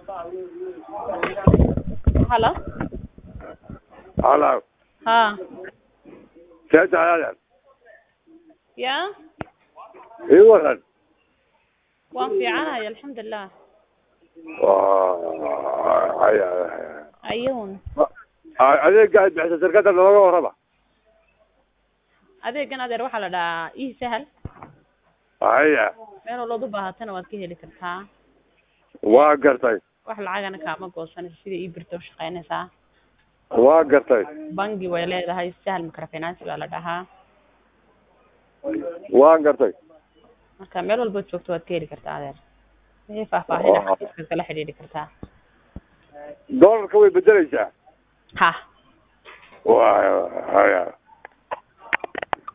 Hello? Hello. Ha. See tahay Ya? ii waran Waan fiicanahay alxamdulilah. waa haya Ayuun. adeega aad bixisa shirkadda nooga warrama Adeegan adeer waxaa la dhahaa ii sahal. haya Meel walbaad u baahatana waad ka heli kartaa. waa gartay Wax lacagana kaama goosanayso sida ii birto u shaqaynaysaa. waa gartay Bangi way leedahay sahal microfinance baa la dhahaa. waa gartay Marka meel walbaad joogto waad ka heli kartaa adeer. Wixii faahfaahin ah xafiiska kala xidhiidhi kartaa. doolarka way bedelaysaa Ha. waa haya